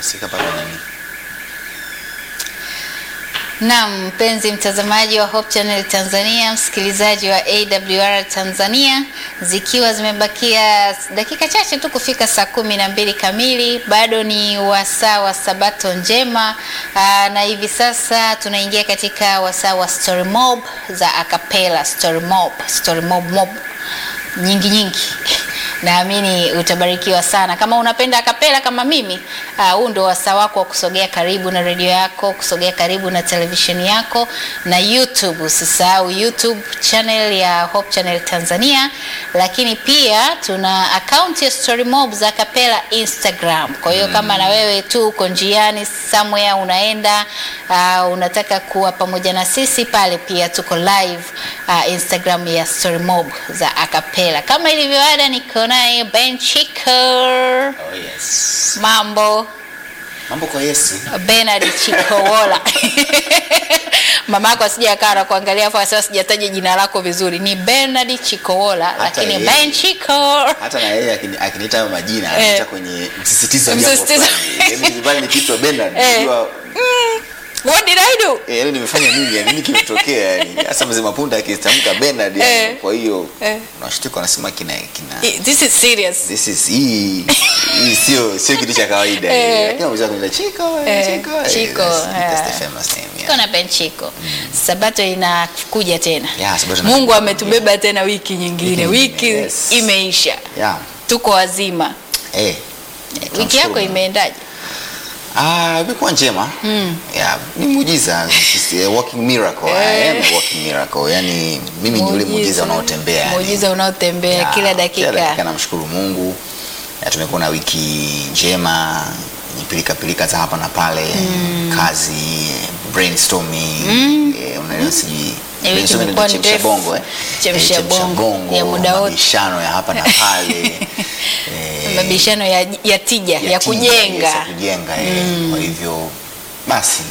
nasikika pale nani Naam, mpenzi mtazamaji wa Hope Channel Tanzania, msikilizaji wa AWR Tanzania, zikiwa zimebakia dakika chache tu kufika saa kumi na mbili kamili, bado ni wasaa wa Sabato njema. Aa, na hivi sasa tunaingia katika wasaa wa story mob za acapella, story mob, story mob mob nyingi nyingi naamini utabarikiwa sana kama unapenda akapela kama mimi ah, huu ndo wasaa wako wa kusogea karibu na redio yako kusogea karibu na televisheni yako na youtube usisahau youtube channel ya hope channel tanzania lakini pia tuna akaunti ya story mob za akapela instagram kwa hiyo kama na wewe tu uko njiani somewhere unaenda uh, unataka kuwa pamoja na sisi pale pia tuko live uh, instagram ya story mob za akapela kama ilivyo ada niko naye ben chico oh yes mambo mambo kwa Yesu benard chikowola mama yako asija akawa na kuangalia afu asema sijataja jina lako vizuri ni benard chikowola Hata lakini yeye. ben chico hata na yeye akini- akiniita hayo majina Eh. ananiita kwenye msisitizo wa jambo Msisitizo. fulani. Yaani nyumbani nikiitwa Bernard Eh. najua what did i do eh, yaani nimefanya nini yani nini kimetokea yani hasa mzee Mapunda akitamka Bernard yani, Eh. kwa hiyo Eh. unashtuka wanasema kina kina this is serious this is hii hii sio sio kitu cha kawaida Eh. hii. lakini unaweza kuniita Chico Eh, Chico eh, Chico, that's- that's eh. the famous name yeah. Tuko na Ben Chico. Sabato inakuja tena. Yeah, Sabato Mungu inakuja. ametubeba tena wiki nyingine. Wiki Wiki nyingine, yes. imeisha. yeah Tuko wazima. eh Wiki yako imeendaje? Ah, imekuwa njema. Mm. Yeah, ni muujiza. It's a walking miracle. I am a walking miracle. Yaani mimi ni yule muujiza unaotembea. yani. Muujiza unaotembea Yeah, kila Kila dakika dakika. namshukuru Mungu. Ya, tumekuwa na wiki njema yenye pilika pilika za hapa na pale kazi brainstorming eh, unaelewa sijui Eh, wiki brainstorming imekuwa ndio chemsha ndefu. bongo eh Chemsha Eh, bongo ya muda wote. mabishano ya hapa na pale eh, Mabishano ya, ya tija, ya, tija, kujenga. yes, ya kujenga eh. Kwa hivyo basi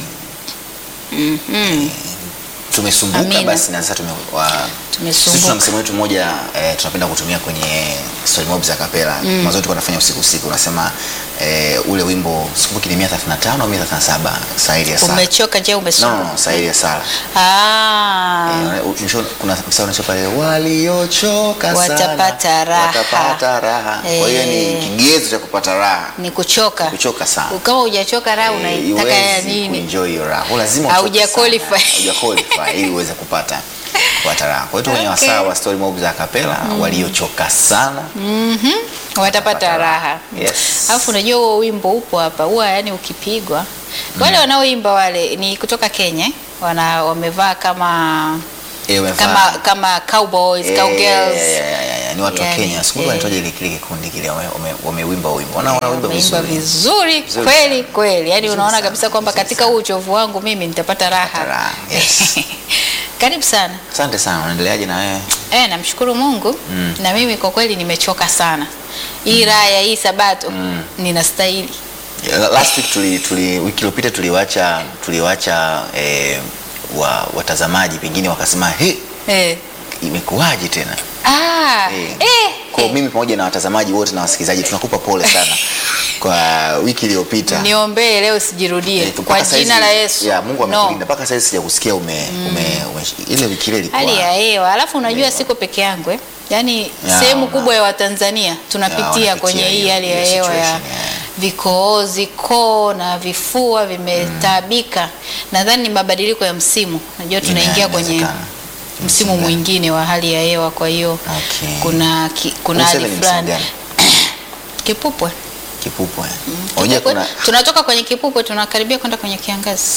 tumesumbuka Amina. basi na sasa tume, wa, Tumesumbuka. sisi tuna msemo wetu mmoja eh, tunapenda kutumia kwenye story mob za kapela mm. mazoezi tulikuwa tunafanya usiku usiku unasema eh, ule wimbo sikumbuki ni 135 au 137 sahili ya sala Umechoka je, no, umesoma? no, no sahili ya sala Ah. Eh, mwisho- kuna msao unacho pale waliochoka sana Watapata raha. watapata raha kwa hiyo ni Eh. kigezo cha kupata raha Ni kuchoka. kuchoka sana Kama hujachoka raha Eh, unaitaka ya huwezi nini? kuenjoy hiyo raha. Kwa lazima uchoke Hauja sana. qualify. Hauja qualify ili uweze kupata kupata raha. Kwa hiyo kwenye Okay. wasaa wa story mob za kapela waliochoka sana watapata Watapata raha raha. Yes. alafu unajua huo wimbo upo hapa huwa yani ukipigwa wale wanaoimba wale ni kutoka kenya eh? wana wamevaa kama Eh, wamevaa- kama kama cowboys Eh, cowgirls ya, ya, ya, ya, ni watu wa Yani, Kenya. Sikumbuka eh. wanaitwaje ile kile kikundi kile wame- wame- wameuimba wimbo. Wana wanaimba wameimba vizuri. vizuri Vizuri kweli sana. kweli yani Vizuri unaona sana, kabisa kwamba vizuri katika sana. huu uchovu wangu mimi nitapata raha raha, yes. karibu sana Asante sana. Unaendeleaje na wewe? Eh, namshukuru Mungu na mimi kwa kweli nimechoka sana hii raha ya hii sabato ninastahili Yeah, Last week tuli, tuli wiki iliyopita tuliwacha tuliwacha eh, wa, watazamaji pengine wakasema he eh. imekuwaje tena? Ah, Eh. eh, Kwa eh. mimi pamoja na watazamaji wote na wasikilizaji tunakupa pole sana kwa wiki iliyopita. niombee leo sijirudie Eh, mpaka kwa saizi- jina la Yesu. Ya, Mungu No. amekulinda mpaka sasa sijakusikia ume, ume, ume ile wiki ile ilikuwa hali ya hewa alafu unajua siko peke yangu eh? yaani Ya, sehemu una- kubwa ya watanzania Ya, tunapitia wanapitia kwenye hii hiyo- hali ya hiyo hewa ya situation, yeah. vikoozi koo na vifua vimetaabika nadhani ni mabadiliko ya msimu najua tunaingia Ina- kwenye inawezekana. msimu mwingine wa hali ya hewa kwa hiyo Okay. kuna ki, kuna Huu hali sasa ni msimu fulani gani? kipupwe Kipupwe. Unajua Kipupwe, kuna tunatoka kwenye kipupwe tunakaribia kwenda kwenye kiangazi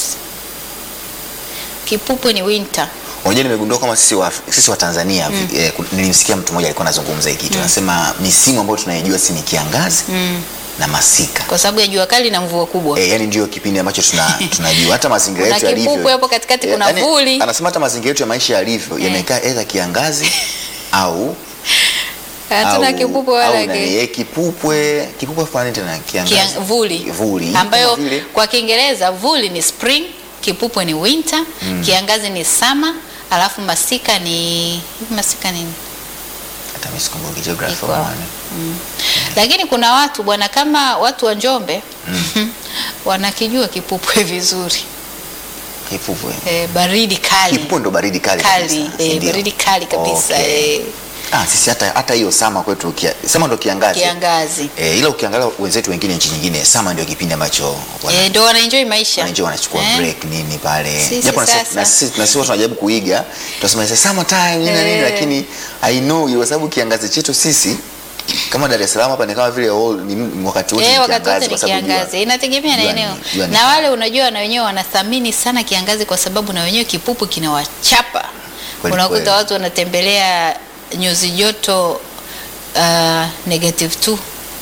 kipupwe ni winter Unajua nimegundua kama sisi wa, sisi wa Tanzania mm. eh, ku- nilimsikia mtu mmoja alikuwa anazungumza hiki kitu anasema misimu ambayo tunaijua si ni kiangazi na masika. kwa sababu ya jua kali na mvua kubwa E, yani ndio kipindi ambacho tuna, tunajua hata mazingira Kuna yetu yalivyo. kipupwe hapo katikati, Eh, kuna yani, vuli. Anasema hata mazingira yetu ya maisha yalivyo yamekaa aidha kiangazi au hatuna au- kipupwe au wala nani, ki- eh, kipupwe kipupwe fulani tena kiangazi. kia- vuli Vuli. ambayo Kama vile- kwa Kiingereza vuli ni spring, kipupwe ni winter, kiangazi ni summer, alafu masika ni hivi masika nini? hata mimi sikumbuki geography Iko of hapo. money. Lakini kuna watu bwana, kama watu wa Njombe wanakijua kipupwe vizuri Kipupwe. e, baridi kali Kipupwe ndo baridi kali kali kabisa, si e, ndio? baridi kali kabisa Okay. e, Ah, sisi hata hata hiyo sama kwetu kia, sama ndo kiangazi. kiangazi Eh, ila ukiangalia wenzetu wengine nchi nyingine sama ndio kipindi ambacho wana- e, ndo wanaenjoy maisha wananchi wanachukua Eh. break nini pale Sisi japo na sisi- sasa. na sisi na sisi watu tunajaribu kuiga tunasema sasa summer time nini na nini Eh. lakini i know kwa sababu kiangazi chetu sisi kama Dar es Salaam hapa ni kama vile all, ni, ni wakati wote Eh, ni wakati wote kiangazi ni kwa sababu jua- kiangazi, inategemea na jua ni- eneo. jua ni Na kali. wale unajua, na wenyewe wanathamini sana kiangazi kwa sababu na wenyewe kipupu kinawachapa. Kweli Unakuta kweli. watu wanatembelea nyuzi joto uh, negative 2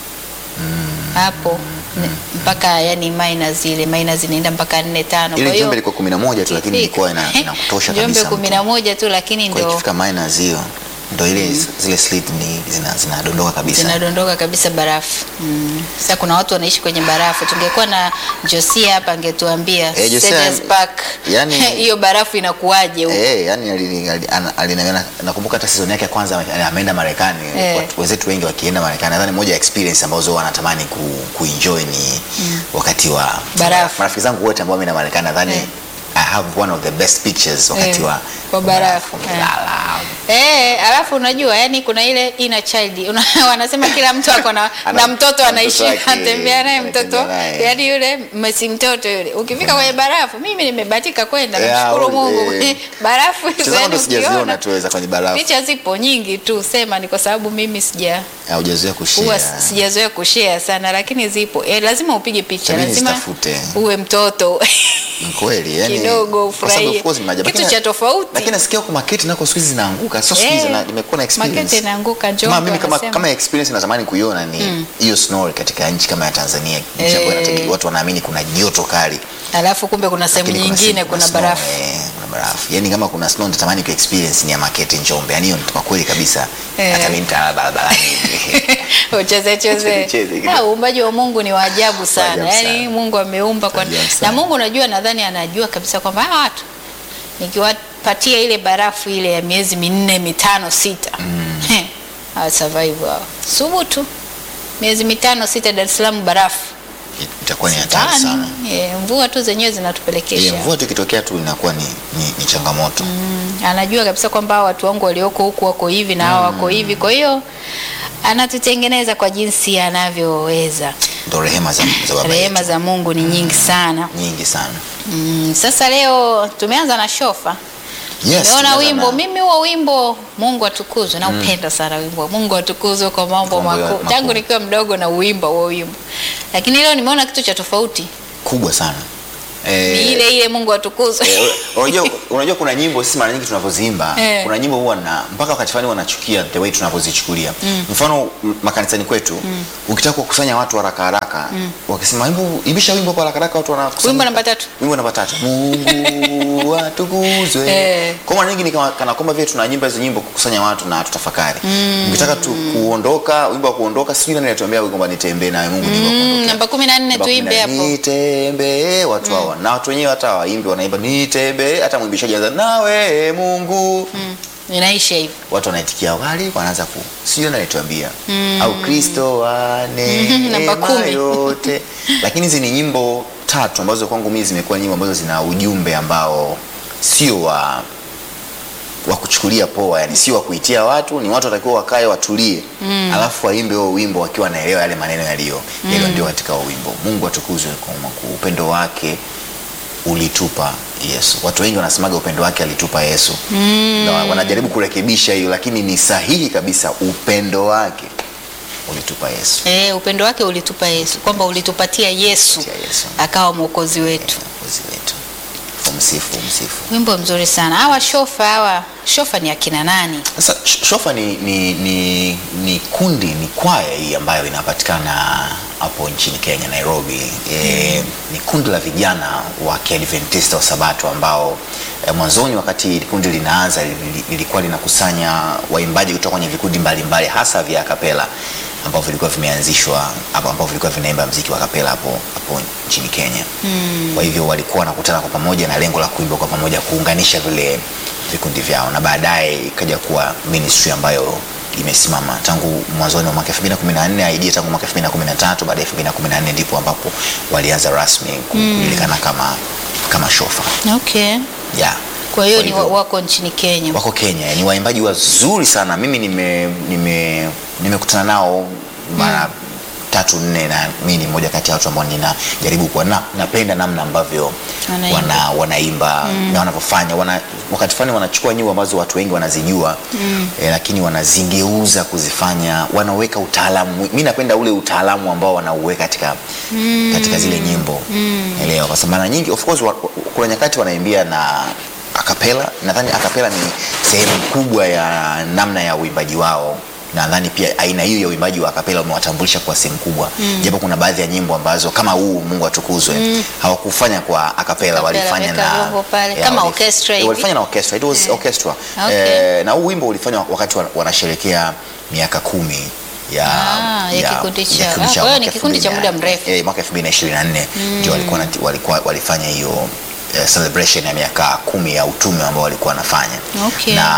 hapo ne- mpaka yani minus ile minus zinaenda mpaka 4 5 ile Njombe ilikuwa 11 tu lakini ilikuwa ina inakutosha Njombe kabisa kumi na moja tu lakini kwa ndio ikifika minus hiyo ndo ile zile slit ni zina- zinadondoka kabisa zinadondoka kabisa barafu. Mm. Sasa kuna watu wanaishi kwenye barafu. Tungekuwa na Josia hapa angetuambia Eh, Josia, Cedars Park yani- hiyo barafu inakuwaje huko? Eh, yani alini- ali- ana- aliniambia- nakumbuka hata season yake ya kwanza ame- ameenda Marekani. Eh. Watu- Wenzetu wengi wakienda Marekani, nadhani moja ya experience ambazo wanatamani ku, kuenjoy ni wakati wa Barafu. Marafiki zangu wote ambao wameenda Marekani nadhani Eh. I have one of the best pictures wakati Eh, wa wa barafu. Eh. Wamelala. Eh, alafu unajua yani kuna ile inner child. Una, wanasema kila mtu ako na, Ana- na mtoto na anaishi mtoto wake, anatembea naye mtoto. anatembea naye. Yani yule mesi mtoto yule. Ukifika kwenye barafu, mimi nimebahatika kwenda Yeah, namshukuru ule- Mungu. barafu hizo Tazama yani ndo sijaziona ukiona tuweza kwenye barafu. picha zipo nyingi tu, sema ni kwa sababu mimi sija Haujazoea huwa kushare. sijazoea kushare sana, lakini zipo. E, lazima upige picha, Itabidi lazima nizitafute. uwe mtoto Ni kweli yani kidogo kwa sababu ufurahie of course ni maajabu. kitu Lakini- cha tofauti. Lakini nasikia huko maketi nako siku hizi zinaanguka. Sio siku hizi Eh, na nimekuwa na experience. Makete inaanguka Njombe, Kama mimi kama, wanasema. kama experience natamani kuiona ni hiyo snow katika nchi kama ya Tanzania, nchi ambayo Eh. inategemea- watu wanaamini kuna joto kali. alafu kumbe kuna sehemu lakini nyingine sehemu kuna snow, barafu. eh, kuna barafu. Yaani kama kuna snow natamani ku experience ni ya Makete Njombe. Yaani hiyo ni kwa kweli kabisa. Eh. Hata mimi nitalala barabarani. ucheze cheze. Cheze kidogo. Ah, Uumbaji wa Mungu ni wa ajabu sana. ajabu Yaani sana. Mungu ameumba kwa Ajabu na sana. Mungu unajua, nadhani anajua kabisa kwamba hawa watu nikiwapatia ile barafu ile ya miezi minne mitano sita mm. hawa survive hawa. Subutu miezi mitano sita Dar es Salaam barafu Itakuwa ni hatari Sidhani. sana. Eh, mvua tu zenyewe Ile zinatupelekesha mvua tu ikitokea tu inakuwa ni, ni, ni changamoto. Mm, anajua kabisa kwamba hawa watu wangu walioko huku wako hivi na hawa wako hivi, kwa hiyo anatutengeneza kwa jinsi anavyoweza. Ndio rehema za, za baba Rehema yetu. za Mungu ni nyingi sana. nyingi sana. Mm, sasa leo tumeanza na shofa. Yes. Nimeona tumeanza wimbo na- mimi huo wimbo Mungu atukuzwe na upenda sana wimbo Mungu atukuzwe kwa mambo Kwa mambo ya- makuu. makuu. Tangu nikiwa mdogo na uimba huo wimbo. Lakini leo nimeona kitu cha tofauti. kubwa sana. Ni Eh, ile ile Mungu atukuzwe. Eh, unajua unajua kuna nyimbo sisi mara nyingi tunavyoziimba Eh. kuna nyimbo huwa na mpaka wakati fulani wanachukia the way tunavyozichukulia mfano m- makanisani kwetu ukitaka kukusanya watu haraka haraka wakisema wimbo imbisha wimbo kwa haraka haraka watu wanakusanya Wimbo namba tatu. wimbo namba tatu Mungu atukuzwe Eh. kwa mara nyingi ni kama kana kwamba vile tunaimba hizo nyimbo kukusanya watu na tutafakari ukitaka tu kuondoka wimbo wa kuondoka sijui nani anatuambia kwamba nitembee nawe Mungu ni wa Mm, kuondokea. namba 14 Namba tuimbe kumi na hapo. nitembee watu hawa na watu wenyewe hata waimbi wanaimba nitembee hata mwimbishaji anaanza nawe Mungu Mm, Inaisha hivi. watu wanaitikia wali wanaanza ku sio nalituambia au Kristo wa Namba neema kumi. yote lakini hizi ni nyimbo tatu ambazo kwangu mimi zimekuwa nyimbo ambazo zina ujumbe ambao sio wa wa kuchukulia poa yani sio wa kuitia watu ni watu watakiwa wakae watulie alafu waimbe huo wimbo wakiwa wanaelewa yale maneno yaliyo yaliyo ndio katika huo wimbo Mungu atukuzwe kwa makuu upendo wake ulitupa Yesu. Watu wengi wanasemaga upendo wake alitupa Yesu mm. na wanajaribu kurekebisha hiyo, lakini ni sahihi kabisa, upendo wake ulitupa Yesu. Eh, upendo wake ulitupa Yesu, kwamba ulitupatia Yesu Kupitia Yesu akawa mwokozi wetu. mwokozi wetu. Umsifu, umsifu. Wimbo mzuri sana. Hawa shofa hawa shofa ni akina nani? Sasa sh- shofa ni, ni, ni, ni kundi ni kwaya hii ambayo inapatikana hapo nchini Kenya Nairobi. E, ni kundi la vijana wa Kiadventista wa Sabato ambao e, mwanzoni wakati kundi linaanza lili- lilikuwa linakusanya waimbaji kutoka kwenye vikundi mbalimbali hasa vya kapela ambavyo vilikuwa vimeanzishwa hapo ambavyo vilikuwa vinaimba mziki wa kapela hapo hapo nchini Kenya. Mm. Kwa hivyo walikuwa wanakutana kwa pamoja na lengo la kuimba kwa pamoja kuunganisha vile vikundi vyao na baadaye ikaja kuwa ministry ambayo imesimama tangu mwanzoni wa mwaka 2014 idea tangu mwaka 2013 baada ya 2014 ndipo ambapo walianza rasmi kujulikana kama kama shofa Okay. yeah. Kwa hiyo Kwa ni hivyo- wa- wako nchini Kenya. wako Kenya, ni waimbaji wazuri sana. Mimi nime nime nimekutana nao mara tatu nne, na mimi ni mmoja kati ya watu ambao ninajaribu kuwa na, napenda namna ambavyo Wanaimba. wana, wanaimba na wanavyofanya wana, wakati fulani wanachukua nyimbo ambazo watu wengi wanazijua eh, lakini wanazingeuza kuzifanya, wanaweka utaalamu. Mimi napenda ule utaalamu ambao wanauweka katika, katika zile nyimbo elewa, kwa sababu mara nyingi of course wa, wa- kuna nyakati wanaimbia na akapela. Nadhani akapela ni sehemu kubwa ya namna ya uimbaji wao. Nadhani pia aina hiyo ya uimbaji wa akapela umewatambulisha kwa sehemu kubwa, japo kuna baadhi ya nyimbo ambazo kama huu Mungu atukuzwe hawakufanya kwa akapela, Akapela, walifanya weka na vyombo pale, yeah, kama walif- orchestra eh, hivi. walifanya na orchestra, it was orchestra Okay. eh, na huu wimbo ulifanywa wakati wa- wanasherekea miaka kumi ya, Ah, ya kikundi chao. Ah, chao kwa hiyo ni mwaka kikundi cha 2000 muda mrefu. eh, mwaka 2024 ndio walikuwa na- walikuwa walifanya hiyo eh, celebration ya miaka kumi ya utume ambao walikuwa wanafanya Okay. na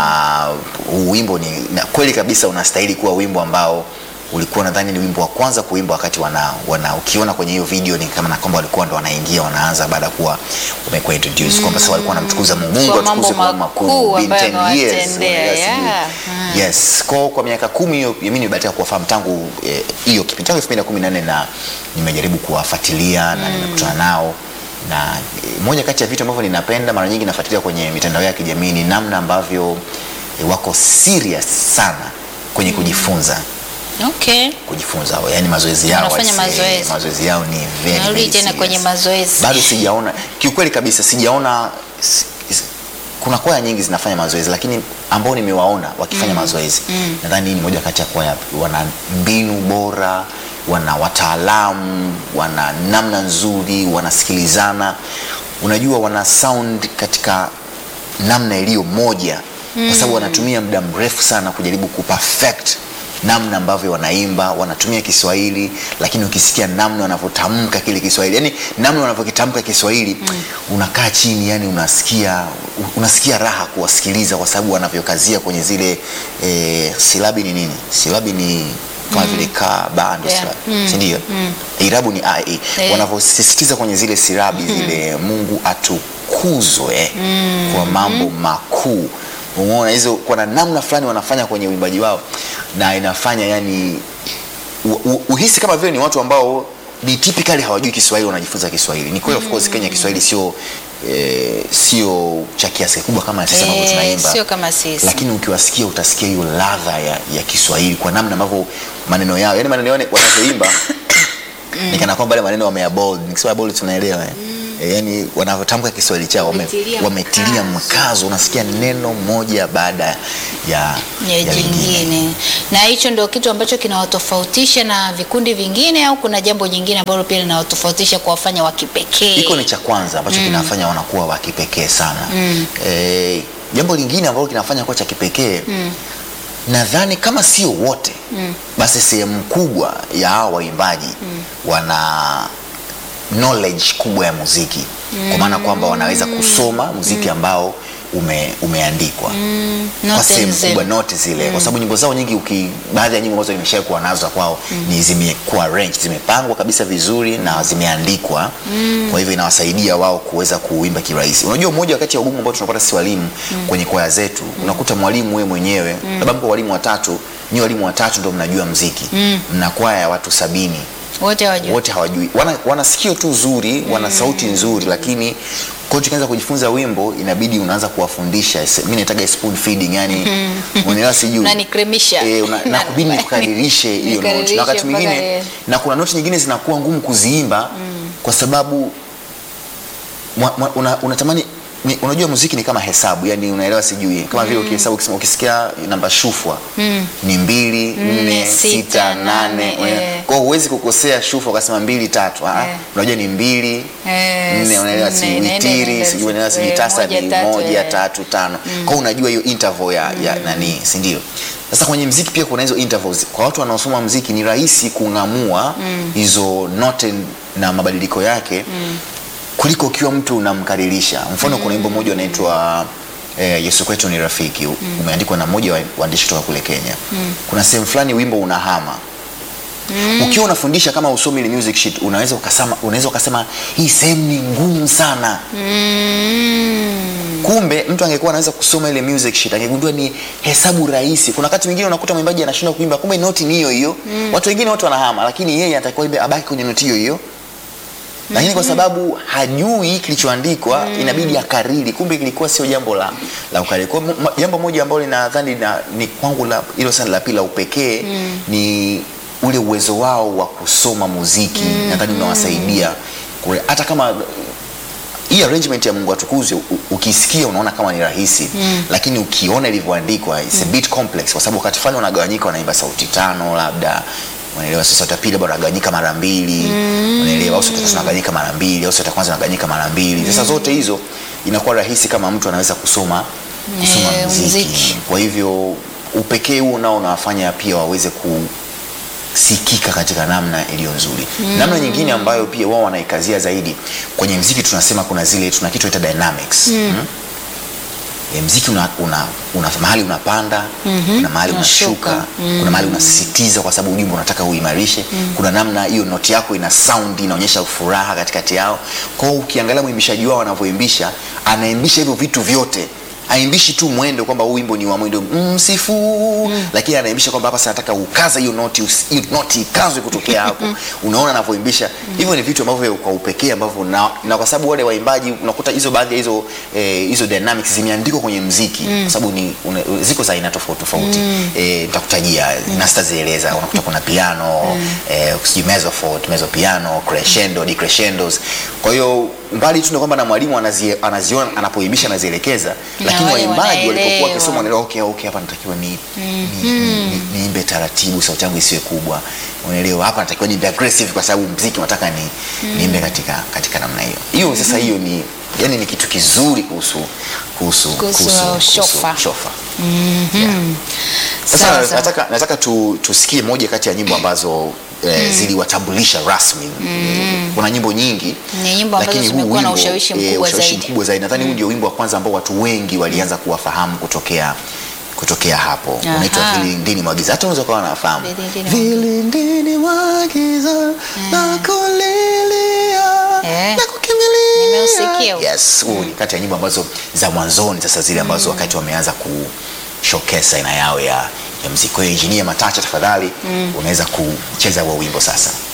huu wimbo ni na kweli kabisa unastahili kuwa wimbo ambao ulikuwa nadhani ni wimbo wa kwanza kuimba wakati wana, wana ukiona kwenye hiyo video ni kama na kwamba walikuwa ndo wanaingia wanaanza baada ya kuwa umekuwa introduce kwamba sasa walikuwa wanamtukuza Mungu Mungu Kwa mambo atukuzwe kwa mambo makuu makuu been ambayo 10 years, amewatendea, yes, yeah. you- yes kwa, kwa miaka kumi hiyo mimi nimebahatika kuwafahamu tangu eh, hiyo kipindi tangu 2014 na nimejaribu kuwafuatilia na nimekutana nao na eh, moja kati ya vitu ambavyo ninapenda mara nyingi nafuatilia kwenye mitandao ya kijamii ni namna ambavyo eh, wako serious sana kwenye kujifunza Okay. kujifunza yani mazoezi yao Wanafanya I say, mazoezi. mazoezi yao ni very, Narudi very tena serious. kwenye mazoezi. bado sijaona kiukweli kabisa sijaona si- si- kuna kwaya nyingi zinafanya mazoezi lakini ambao nimewaona wakifanya mazoezi nadhani hii ni moja kati ya kwaya wana mbinu bora wana wataalamu wana namna nzuri wanasikilizana unajua wana sound katika namna iliyo moja kwa sababu wanatumia muda mrefu sana kujaribu kuperfect namna ambavyo wanaimba wanatumia Kiswahili, lakini ukisikia namna wanavyotamka kile Kiswahili, yani namna wanavyokitamka Kiswahili unakaa chini, yani unasikia unasikia raha kuwasikiliza, kwa sababu wanavyokazia kwenye zile e, silabi ni nini? Silabi ni kama vile ka ba ndo Yeah. silabi, si ndio? Irabu ni a e, Eh. wanavyosisitiza kwenye zile silabi zile, Mungu atukuzwe kwa mambo makuu umeona hizo kuna namna fulani wanafanya kwenye uimbaji wao na inafanya yani u, u, uhisi kama vile ni watu ambao ni typically hawajui Kiswahili wanajifunza Kiswahili. Ni kweli of course Kenya Kiswahili sio eh, sio cha kiasi kikubwa kama sisi ambavyo Eh, tunaimba. sio kama sisi. Lakini ukiwasikia utasikia hiyo ladha ya, ya Kiswahili kwa namna ambavyo maneno yao, yani maneno yao wanavyoimba ni kana kwamba yale maneno wameyabold. Nikisema bold tunaelewa. eh. Eh, yani wanavyotamka Kiswahili chao wame- Wametilia wametilia mkazo. mkazo, unasikia neno moja baada ya ya lingine. jingine na hicho ndio kitu ambacho kinawatofautisha na vikundi vingine au kuna jambo jingine ambalo pia linawatofautisha kuwafanya wa kipekee Hiko ni cha kwanza ambacho kinafanya wanakuwa wa kipekee sana. Eh, jambo lingine ambalo kinafanya kuwa cha kipekee nadhani kama sio wote basi sehemu kubwa ya hao waimbaji wana knowledge kubwa ya muziki kwa maana kwamba wanaweza kusoma muziki ambao ume, umeandikwa kwa Note sehemu nzima. kubwa noti zile kwa sababu nyimbo zao nyingi uki, baadhi ya nyimbo ambazo nimeshawahi kuwa nazo kwao ni zimekuwa arranged zimepangwa kabisa vizuri na zimeandikwa kwa hivyo inawasaidia wao kuweza kuimba kirahisi unajua mmoja wakati ya ugumu ambao tunapata sisi walimu kwenye kwaya zetu unakuta mwalimu wewe mwenyewe labda mko walimu watatu ni walimu watatu ndio mnajua mziki mna kwaya ya watu sabini wote hawajui wote hawajui wana, wana sikio tu zuri wana sauti nzuri lakini kwa hiyo tukianza kujifunza wimbo inabidi unaanza kuwafundisha mi naitaga spoon feeding yani unaelewa sijui Unanikremisha. Eh, una- Na- nakubidi nikukadirishe hiyo noti Nikadirishe na wakati mpaka mwingine ile- na kuna noti nyingine zinakuwa ngumu kuziimba kwa sababu mwa- mwa- una- unatamani ni, unajua muziki ni kama hesabu yani unaelewa sijui kama vile ukihesabu ukisema ukisikia namba shufwa ni mbili nne sita, sita nane, nane eh. eh. kwa hiyo huwezi kukosea shufwa ukasema mbili tatu ah, Eh. unajua ni mbili Eh, nne unaelewa nne, si nne, nne, witiri nne, sijui unaelewa sijui eh, tasa moja, ni tatu, moja eh. tatu tano kwa hiyo unajua hiyo interval ya, ya nani si ndio sasa kwenye mziki pia kuna hizo intervals kwa watu wanaosoma mziki ni rahisi kung'amua hizo note na mabadiliko yake kuliko ukiwa mtu unamkaririsha mfano kuna wimbo mmoja unaitwa eh, Yesu kwetu ni rafiki umeandikwa na mmoja wa waandishi kutoka kule Kenya. Kuna sehemu fulani wimbo unahama ukiwa unafundisha kama usomi ile music sheet unaweza ukasema unaweza ukasema hii sehemu ni ngumu sana Mm. kumbe mtu angekuwa anaweza kusoma ile music sheet angegundua ni hesabu rahisi kuna wakati mwingine unakuta mwimbaji anashindwa kuimba kumbe noti ni hiyo hiyo watu wengine watu wanahama lakini yeye anatakiwa imbe abaki kwenye noti hiyo hiyo lakini kwa sababu hajui kilichoandikwa inabidi akariri kumbe kilikuwa sio jambo la la ukariri kwa hiyo mo- jambo moja ambalo linadhani na, ni kwangu la hilo sana la pili la upekee ni ule uwezo wao wa kusoma muziki nadhani unawasaidia kule- hata kama hii arrangement ya Mungu atukuzwe u- ukisikia unaona kama ni rahisi lakini ukiona ilivyoandikwa it's a bit complex kwa sababu wakati fulani wanagawanyika wanaimba sauti tano labda unaelewa sasa sauti ya pili labda wanagawanyika mara mbili unaelewa au sauti ya tatu wanagawanyika mara mbili au sauti ya kwanza wanagawanyika mara mbili sasa zote hizo inakuwa rahisi kama mtu anaweza kusoma kusoma Eh, muziki. muziki. kwa hivyo upekee huo nao unawafanya pia waweze ku sikika katika namna iliyo nzuri namna nyingine ambayo pia wao wanaikazia zaidi kwenye mziki tunasema kuna zile tuna kitu inaitwa dynamics mm. E, mziki una, una, una mahali unapanda kuna mahali Unashuka. unashuka kuna mahali unasisitiza kwa sababu ujumbe unataka uimarishe kuna namna hiyo noti yako ina sound inaonyesha furaha katikati yao kwa hiyo ukiangalia mwimbishaji wao anavyoimbisha anaimbisha hivyo vitu vyote aimbishi tu mwendo kwamba huu wimbo ni wa mwendo msifu mm. lakini anaimbisha kwamba hapa sasa nataka ukaza hiyo noti usi- hiyo noti ikazwe kutokea hapo unaona anavyoimbisha hivyo ni vitu ambavyo kwa upekee ambavyo na, na kwa sababu wale waimbaji unakuta hizo baadhi ya hizo eh, hizo dynamics zimeandikwa kwenye mziki kwa sababu ni una, ziko za aina tofauti tofauti eh, nitakutajia na sitazieleza unakuta kuna piano eh, sijui mezzo forte mezzo piano crescendo decrescendos kwa hiyo mbali tu na kwamba na mwalimu anazie- anaziona anapoimbisha anazielekeza lakini wale waimbaji walipokuwa wanaelewa. wakisoma wanaelewa okay, okay, hapa natakiwa ni ni- ni- ni- niimbe taratibu sauti yangu isiwe kubwa unaelewa hapa natakiwa niimbe aggressive kwa sababu mziki unataka ni niimbe katika katika namna hiyo hiyo sasa hiyo ni yani ni kitu kizuri kuhusu kuhusu Kuhusu shofa. shofa. Yeah. Sasa Sawa, sawa. nataka, nataka tu, tusikie moja kati ya nyimbo ambazo eh, ziliwatambulisha rasmi kuna nyimbo nyingi Ni nyimbo ambazo lakini huu zimekuwa na wimbo, ushawishi eh, mkubwa ushawishi zaidi. mkubwa zaidi nadhani huu ndio wimbo wa kwanza ambao watu wengi walianza kuwafahamu kutokea kutokea hapo Aha. unaitwa vilindini mwa giza hata unaweza kuwa unafahamu Vilindini mwa giza. vilindini mwa giza na kulilia Eh. na kukimbilia Nimeusikia huu. yes huu ni kati ya nyimbo ambazo za mwanzoni sasa zile ambazo wakati wameanza kushokesa aina yao ya, ya mziki kwa hiyo injinia matacha tafadhali unaweza kucheza huo wimbo sasa